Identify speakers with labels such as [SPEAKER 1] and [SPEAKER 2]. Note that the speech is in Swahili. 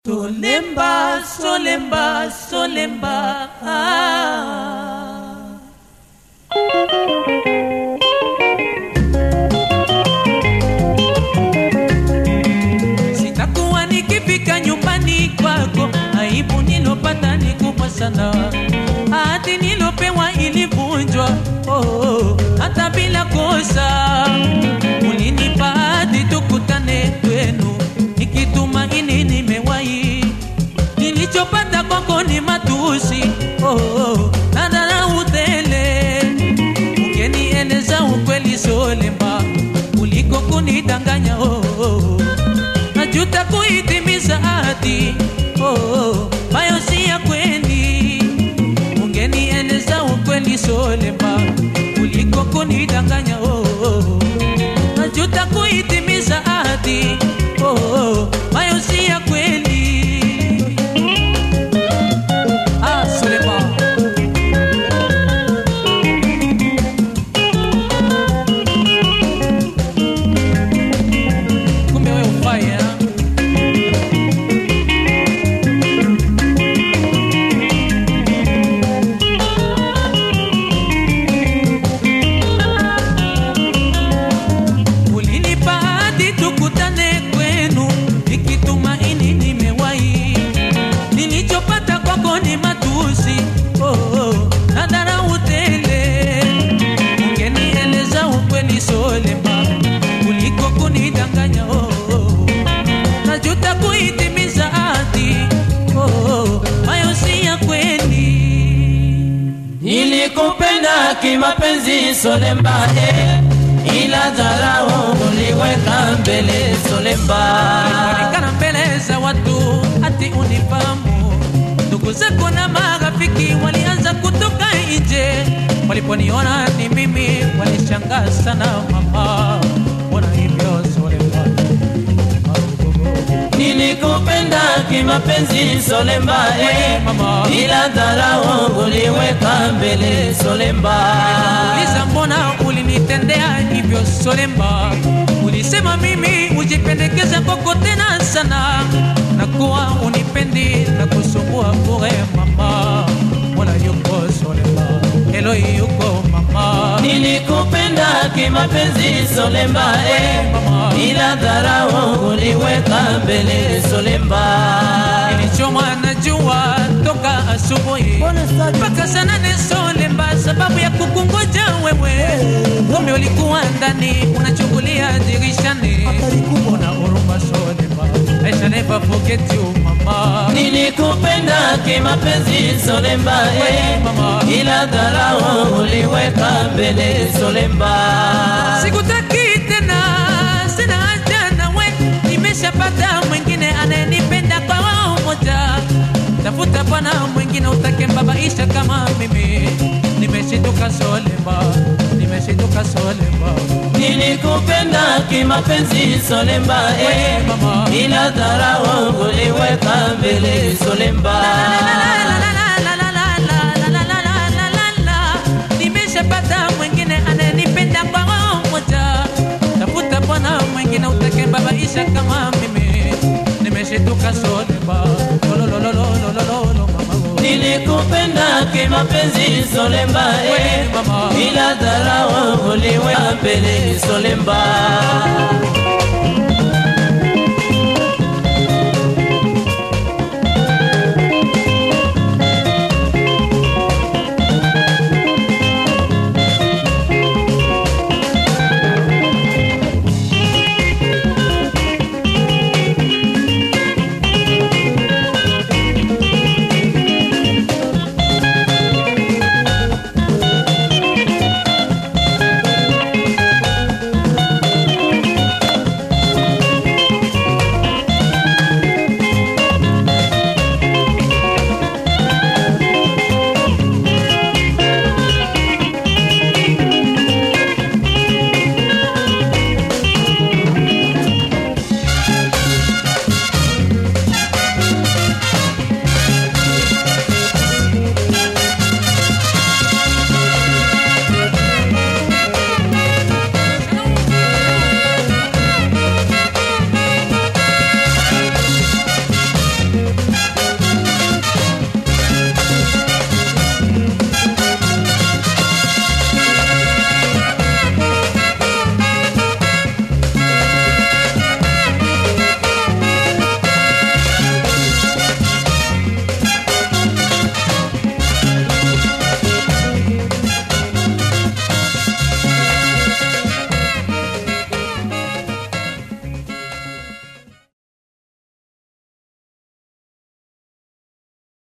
[SPEAKER 1] Solemba, solemba, solemba. Ah. Sitakuwa nikifika nyumbani kwako, aibu nilopata ni kubwa sana. Ahadi nilopewa ilivunjwa, oh, oh, hata bila kosa. Ulinipa ahadi tukutane kwenu, nikitumaini nimewahi. Nilichopata kwako ni matusi, oh, oh, na dharau tele. Ungenieleza ukweli solemba kuliko kunidanganya, oh, oh. Najuta kuitimiza ahadi, oh, oh, bayo si ya kweli. Ungenieleza ukweli solemba kuliko kunidanganya, oh, oh. Najuta kuitimiza ahadi, oh, oh, bayo si ya kweli. Ah, solemba. Kumbe wewe ufai, eh? Ulinipa hadi tukutane kwenu, nikitumaini nimewahi. Nilichopata kwako ni matusi, oh, oh, na dharau tele. Ungenieleza ukweli solemba kuliko kunidanganya, oh, oh. Najuta kuitimiza ahadi, oh, oh, hayo si ya kweli.
[SPEAKER 2] Nilikupenda kimapenzi Solemba, eh, ila dharau uliweka mbele Solemba.
[SPEAKER 1] Onekana mbele za watu ati unifahamu. Ndugu zako na marafiki walianza kutoka nje, waliponiona ni mimi walishangaa sana. Mama, mbona hivyo Solemba?
[SPEAKER 2] Nilikupenda kimapenzi Solemba, eh,
[SPEAKER 1] Mama.
[SPEAKER 2] ila dharau uliweka mbele Solemba.
[SPEAKER 1] Uliza mbona ulinitendea hivyo Solemba? Ulisema mimi ujipendekeza kwako tena sana, na kuwa unipendi na kusumbua bure mama. Mbona yuko Solemba? Helo yuko mama.
[SPEAKER 2] Nilikupenda kimapenzi Solemba, eh,
[SPEAKER 1] Mama.
[SPEAKER 2] ila dharau uliweka mbele Solemba.
[SPEAKER 1] Nilichomwa na jua toka asubuhi mpaka saa nane Solemba, sababu ya kukungoja wewe. Kumbe ulikuwa ndani unachungulia dirishani. Una huruma Solemba, I shall never forget you mama.
[SPEAKER 2] Nilikupenda kimapenzi Solemba, eh,
[SPEAKER 1] Mama.
[SPEAKER 2] ila dharau uliweka mbele Solemba.
[SPEAKER 1] Sikutaki tena, sina haja nawe, nimeshapata mwingine anayenipenda kwa wao moja. Tafuta bwana mwingine utakembabaisha kama mimi. Nimeshituka Solemba, nimeshituka Solemba.
[SPEAKER 2] Nilikupenda kimapenzi Solemba, eh,
[SPEAKER 1] Mama.
[SPEAKER 2] ila dharau uliweka mbele Solemba.
[SPEAKER 1] Nimeshapata mwingine anayenipenda kwa roho moja. Tafuta bwana mwingine utakembabaisha kama mimi. Nimeshituka Solemba, lololololololo mama.
[SPEAKER 2] Nilikupenda kimapenzi Solemba, eh,
[SPEAKER 1] Mama.
[SPEAKER 2] ila dharau uliweka mbele Solemba.